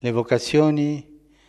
Le vocazioni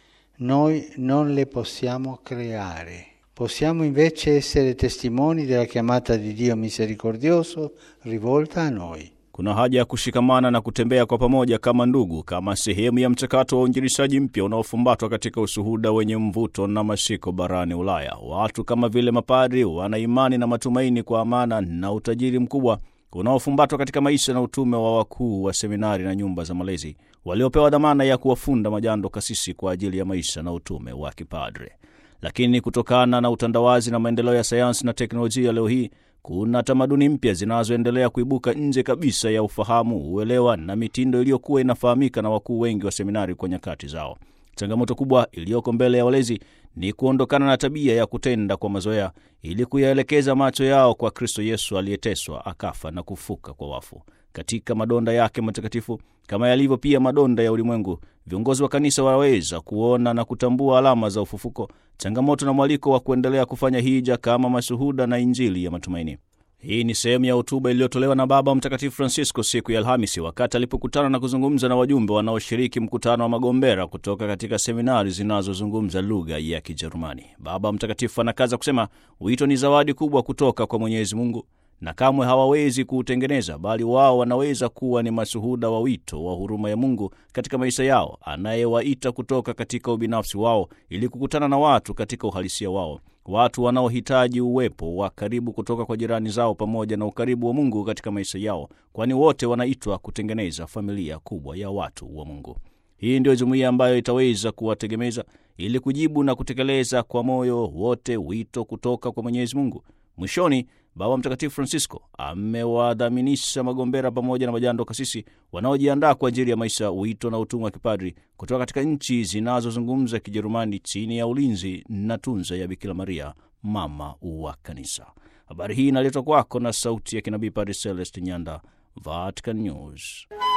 noi non le possiamo creare, possiamo invece essere testimoni della chiamata di Dio misericordioso rivolta a noi. Kuna haja ya kushikamana na kutembea kwa pamoja kama ndugu, kama sehemu ya mchakato wa uinjilishaji mpya unaofumbatwa katika ushuhuda wenye mvuto na mashiko barani Ulaya. Watu kama vile mapadri wana imani na matumaini kwa amana na utajiri mkubwa unaofumbatwa katika maisha na utume wa wakuu wa seminari na nyumba za malezi waliopewa dhamana ya kuwafunda majando kasisi kwa ajili ya maisha na utume wa kipadre. Lakini kutokana na utandawazi na maendeleo ya sayansi na teknolojia, leo hii kuna tamaduni mpya zinazoendelea kuibuka nje kabisa ya ufahamu, uelewa na mitindo iliyokuwa inafahamika na wakuu wengi wa seminari kwa nyakati zao. Changamoto kubwa iliyoko mbele ya walezi ni kuondokana na tabia ya kutenda kwa mazoea ili kuyaelekeza macho yao kwa Kristo Yesu aliyeteswa, akafa na kufuka kwa wafu. Katika madonda yake matakatifu, kama yalivyo pia madonda ya ulimwengu, viongozi wa kanisa waweza kuona na kutambua alama za ufufuko, changamoto na mwaliko wa kuendelea kufanya hija kama mashuhuda na Injili ya matumaini. Hii ni sehemu ya hotuba iliyotolewa na Baba Mtakatifu Francisco siku ya Alhamisi wakati alipokutana na kuzungumza na wajumbe wanaoshiriki mkutano wa magombera kutoka katika seminari zinazozungumza lugha ya Kijerumani. Baba Mtakatifu anakaza kusema wito ni zawadi kubwa kutoka kwa Mwenyezi Mungu na kamwe hawawezi kuutengeneza, bali wao wanaweza kuwa ni mashuhuda wa wito wa huruma ya Mungu katika maisha yao, anayewaita kutoka katika ubinafsi wao ili kukutana na watu katika uhalisia wao, watu wanaohitaji uwepo wa karibu kutoka kwa jirani zao pamoja na ukaribu wa Mungu katika maisha yao, kwani wote wanaitwa kutengeneza familia kubwa ya watu wa Mungu. Hii ndio jumuiya ambayo itaweza kuwategemeza ili kujibu na kutekeleza kwa moyo wote wito kutoka kwa Mwenyezi Mungu. Mwishoni, Baba Mtakatifu Francisco amewadhaminisha magombera pamoja na majando kasisi wanaojiandaa kwa ajili ya maisha, wito na utumwa wa kipadri kutoka katika nchi zinazozungumza Kijerumani chini ya ulinzi na tunza ya Bikira Maria, mama wa Kanisa. Habari hii inaletwa kwako na sauti ya kinabii Padre Celest Nyanda, Vatican News.